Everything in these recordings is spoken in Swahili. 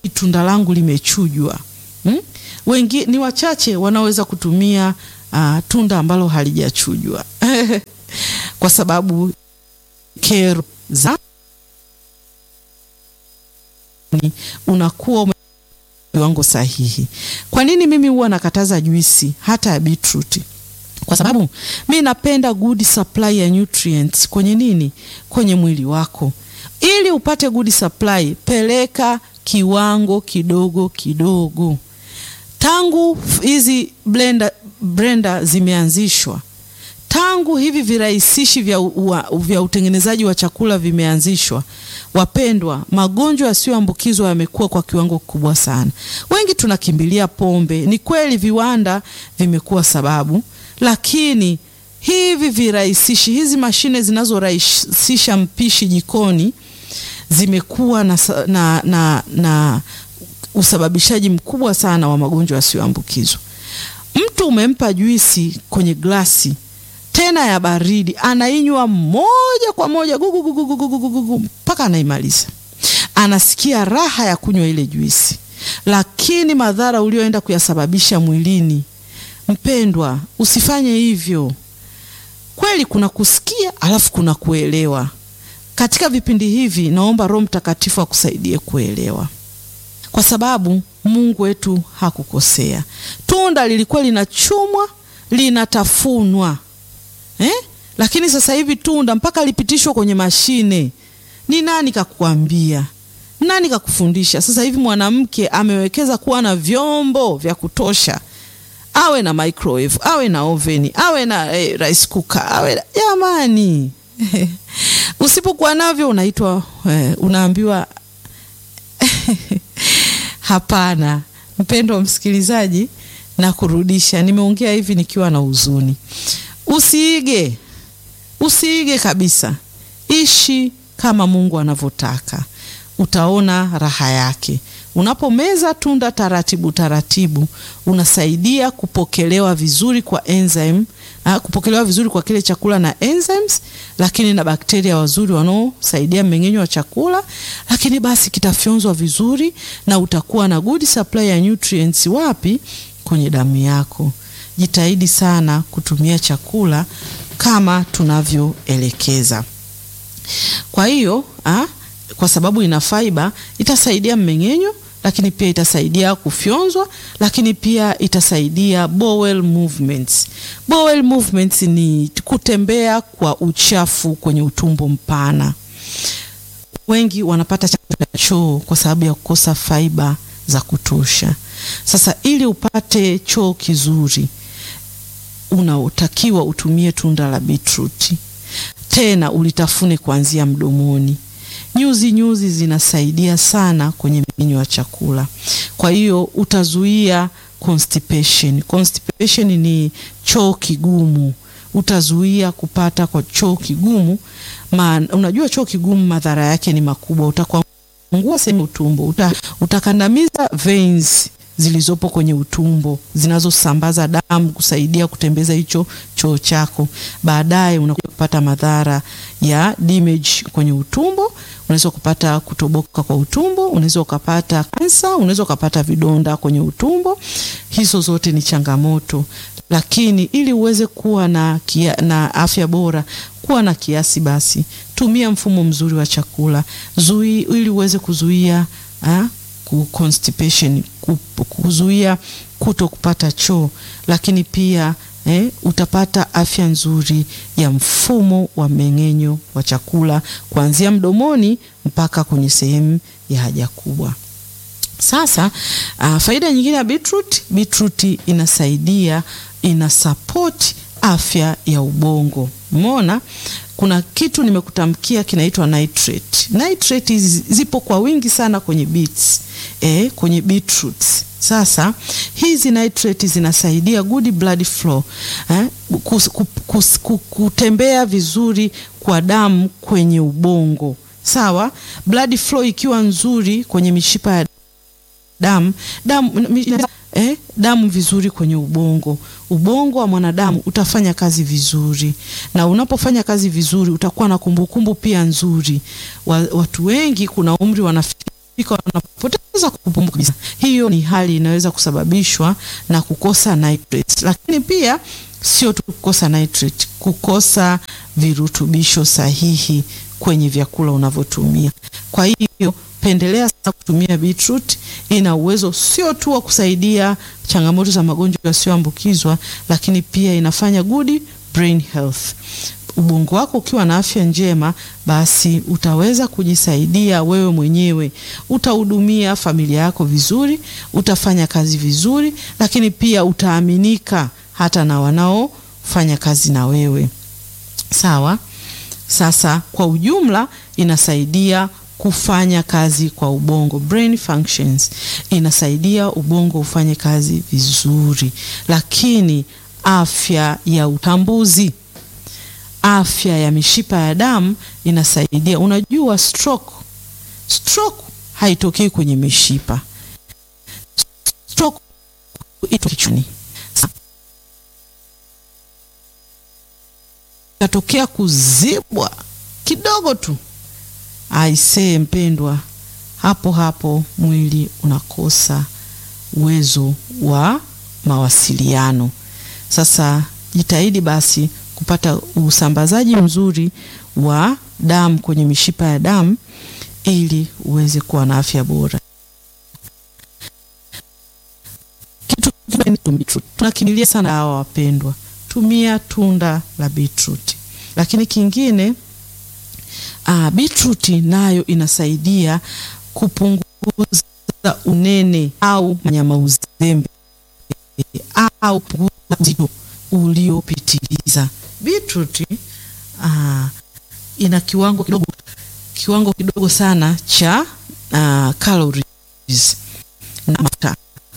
tunda langu limechujwa. Hmm? Wengi ni wachache wanaoweza kutumia uh, tunda ambalo halijachujwa kwa sababu kero za unakuwa viwango sahihi. Kwa nini mimi huwa nakataza juisi hata ya beetroot? Kwa sababu mi napenda good supply ya nutrients kwenye nini, kwenye mwili wako. Ili upate good supply, peleka kiwango kidogo kidogo. Tangu hizi blender, blender zimeanzishwa, tangu hivi virahisishi vya, u, vya utengenezaji wa chakula vimeanzishwa, wapendwa, magonjwa yasiyoambukizwa yamekuwa kwa kiwango kikubwa sana. Wengi tunakimbilia pombe. Ni kweli viwanda vimekuwa sababu, lakini hivi virahisishi, hizi mashine zinazorahisisha mpishi jikoni zimekuwa na, na, na, na usababishaji mkubwa sana wa magonjwa yasiyoambukizwa. Mtu umempa juisi kwenye glasi tena ya baridi, anainywa moja kwa moja gugugugugugugugu mpaka anaimaliza, anasikia raha ya kunywa ile juisi, lakini madhara ulioenda kuyasababisha mwilini, mpendwa, usifanye hivyo. Kweli kuna kusikia alafu kuna kuelewa. Katika vipindi hivi, naomba Roho Mtakatifu akusaidie kuelewa, kwa sababu Mungu wetu hakukosea. Tunda lilikuwa linachumwa linatafunwa eh? Lakini sasa hivi tunda mpaka lipitishwa kwenye mashine. Ni nani kakuambia? Nani kakufundisha? Sasa hivi mwanamke amewekeza kuwa na vyombo vya kutosha, awe na microwave, awe na oveni, awe na eh, rice cooker, awe na... jamani usipokuwa navyo unaitwa eh, unaambiwa hapana. Mpendo msikilizaji, na kurudisha, nimeongea hivi nikiwa na huzuni. Usiige, usiige kabisa. Ishi kama Mungu anavyotaka, utaona raha yake. Unapomeza tunda taratibu taratibu, unasaidia kupokelewa vizuri kwa enzyme, ha, kupokelewa vizuri kwa kile chakula na enzymes, lakini na bakteria wazuri wanaosaidia mmeng'enyo wa chakula, lakini basi kitafyonzwa vizuri na utakuwa na good supply ya nutrients. Wapi? Kwenye damu yako. Jitahidi sana kutumia chakula kama tunavyoelekeza. Kwa hiyo ha, kwa sababu ina fiber itasaidia mmeng'enyo, lakini pia itasaidia kufyonzwa, lakini pia itasaidia bowel movements. Bowel movements ni kutembea kwa uchafu kwenye utumbo mpana. Wengi wanapata changamoto ya choo kwa sababu ya kukosa fiber za kutosha. Sasa ili upate choo kizuri, unaotakiwa utumie tunda la beetroot, tena ulitafune kuanzia mdomoni. Nyuzi nyuzi zinasaidia sana kwenye mmeng'enyo wa chakula, kwa hiyo utazuia constipation. Constipation ni choo kigumu, utazuia kupata kwa choo kigumu. Ma, unajua choo kigumu madhara yake ni makubwa, utakwangua sehemu utumbo, uta, utakandamiza veins zilizopo kwenye utumbo zinazosambaza damu kusaidia kutembeza hicho choo chako. Baadaye unakuja kupata madhara ya damage kwenye utumbo, unaweza kupata kutoboka kwa utumbo, unaweza ukapata kansa, unaweza ukapata vidonda kwenye utumbo. Hizo zote ni changamoto, lakini ili uweze kuwa na, kia, na afya bora, kuwa na kiasi basi, tumia mfumo mzuri wa chakula zui, ili uweze kuzuia ha? constipation kuzuia kuto kupata choo, lakini pia eh, utapata afya nzuri ya mfumo wa mmeng'enyo wa chakula kuanzia mdomoni mpaka kwenye sehemu ya haja kubwa. Sasa uh, faida nyingine ya beetroot, beetroot inasaidia ina support afya ya ubongo. Umeona kuna kitu nimekutamkia kinaitwa nitrate. Nitrate zipo kwa wingi sana kwenye beets, eh, kwenye beetroots. Sasa hizi nitrate zinasaidia good blood flow eh, kus, kus, kus, kutembea vizuri kwa damu kwenye ubongo. Sawa, blood flow ikiwa nzuri kwenye mishipa ya damu damu eh, damu vizuri kwenye ubongo. Ubongo wa mwanadamu utafanya kazi vizuri, na unapofanya kazi vizuri utakuwa na kumbukumbu pia nzuri. Watu wengi kuna umri wanafika wanapoteza kuanza kupumua kabisa. Hiyo ni hali inaweza kusababishwa na kukosa nitrate, lakini pia sio tu kukosa nitrate, kukosa virutubisho sahihi kwenye vyakula unavyotumia. Kwa hiyo pendelea sana kutumia beetroot. Ina uwezo sio tu wa kusaidia changamoto za magonjwa yasiyoambukizwa, lakini pia inafanya good brain health. Ubongo wako ukiwa na afya njema, basi utaweza kujisaidia wewe mwenyewe, utahudumia familia yako vizuri, utafanya kazi vizuri, lakini pia utaaminika hata na wanaofanya kazi na wewe. Sawa. Sasa kwa ujumla inasaidia kufanya kazi kwa ubongo, brain functions, inasaidia ubongo ufanye kazi vizuri, lakini afya ya utambuzi, afya ya mishipa ya damu inasaidia. Unajua stroke, stroke haitokei kwenye mishipa, stroke ito kichwani katokea kuzibwa kidogo tu, aisee, mpendwa, hapo hapo mwili unakosa uwezo wa mawasiliano. Sasa jitahidi basi kupata usambazaji mzuri wa damu kwenye mishipa ya damu ili uweze kuwa na afya bora. Kitu tunakimbilia sana hawa wapendwa tumia tunda la beetroot. Lakini kingine uh, beetroot nayo inasaidia kupunguza unene au nyama uzembe au kupunguza uzito uliopitiliza. Beetroot uh, ina kiwango kidogo kiwango kidogo sana cha uh, calories na mafuta,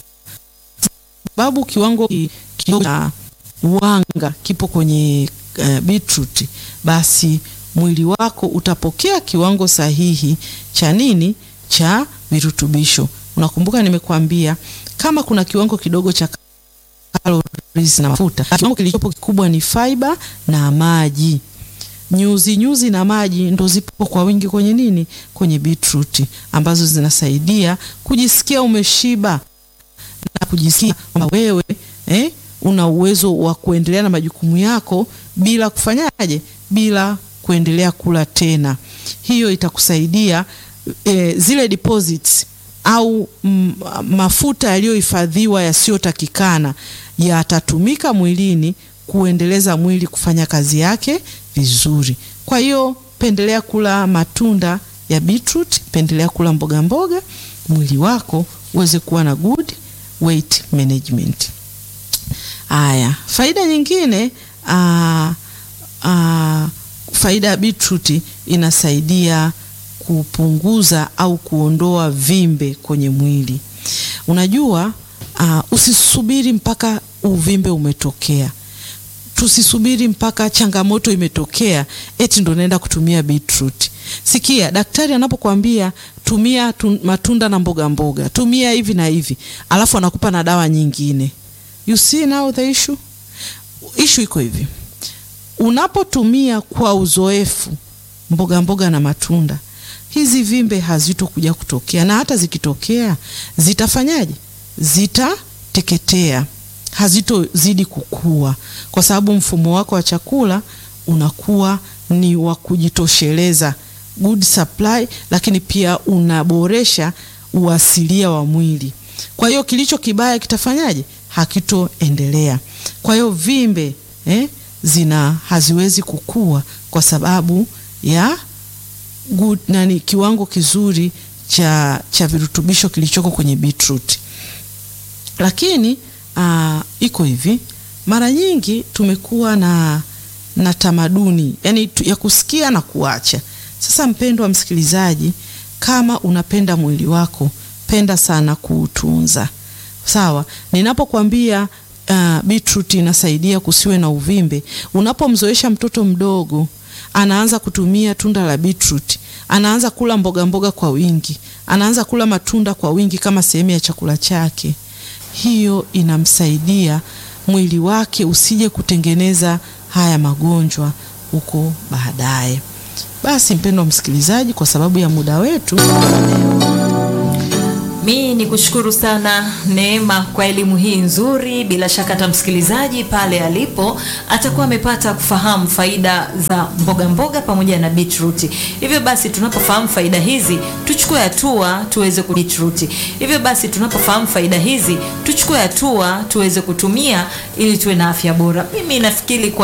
sababu kiwango kidogo cha wanga kipo kwenye uh, beetroot, basi mwili wako utapokea kiwango sahihi cha nini? Cha virutubisho. Unakumbuka nimekuambia kama kuna kiwango kidogo cha calories na mafuta, kiwango kilichopo kikubwa ni fiber na maji. Nyuzi nyuzi na maji ndo zipo kwa wingi kwenye nini? Kwenye beetroot, ambazo zinasaidia kujisikia umeshiba na kujisikia kwamba wewe eh, una uwezo wa kuendelea na majukumu yako bila kufanyaje, bila kuendelea kula tena. Hiyo itakusaidia e, zile deposits au m, mafuta yaliyohifadhiwa yasiyotakikana yatatumika mwilini kuendeleza mwili kufanya kazi yake vizuri. Kwa hiyo pendelea kula matunda ya beetroot, pendelea kula mboga mboga, mwili wako uweze kuwa na good weight management. Aya, faida nyingine aa, aa, faida ya beetroot inasaidia kupunguza au kuondoa vimbe kwenye mwili. Unajua aa, usisubiri mpaka uvimbe umetokea, tusisubiri mpaka changamoto imetokea eti ndo naenda kutumia beetroot. Sikia, daktari anapokuambia tumia tu, matunda na mboga mboga, tumia hivi na hivi, alafu anakupa na dawa nyingine You see now the issue. Issue iko hivi, unapotumia kwa uzoefu mboga mboga na matunda, hizi vimbe hazitokuja kutokea, na hata zikitokea zitafanyaje? Zitateketea, hazitozidi kukua, kwa sababu mfumo wako wa chakula unakuwa ni wa kujitosheleza, good supply, lakini pia unaboresha uasilia wa mwili. Kwa hiyo kilicho kibaya kitafanyaje? Hakitoendelea. Kwa hiyo vimbe eh, zina haziwezi kukua kwa sababu ya good, nani, kiwango kizuri cha, cha virutubisho kilichoko kwenye beetroot. Lakini aa, iko hivi, mara nyingi tumekuwa na, na tamaduni yani ya kusikia na kuacha. Sasa mpendwa msikilizaji, kama unapenda mwili wako, penda sana kuutunza. Sawa, ninapokuambia uh, beetroot inasaidia kusiwe na uvimbe. Unapomzoesha mtoto mdogo, anaanza kutumia tunda la beetroot, anaanza kula mboga mboga kwa wingi, anaanza kula matunda kwa wingi kama sehemu ya chakula chake, hiyo inamsaidia mwili wake usije kutengeneza haya magonjwa huko baadaye. Basi mpendwa msikilizaji, kwa sababu ya muda wetu Mi ni kushukuru sana Neema kwa elimu hii nzuri. Bila shaka hata msikilizaji pale alipo atakuwa amepata kufahamu faida za mboga mboga pamoja na beetroot. Hivyo basi tunapofahamu faida hizi tuchukue hatua tuweze ku beetroot. Hivyo basi tunapofahamu faida hizi tuchukue hatua tuweze kutumia ili tuwe na afya bora. Mimi nafikiri kwa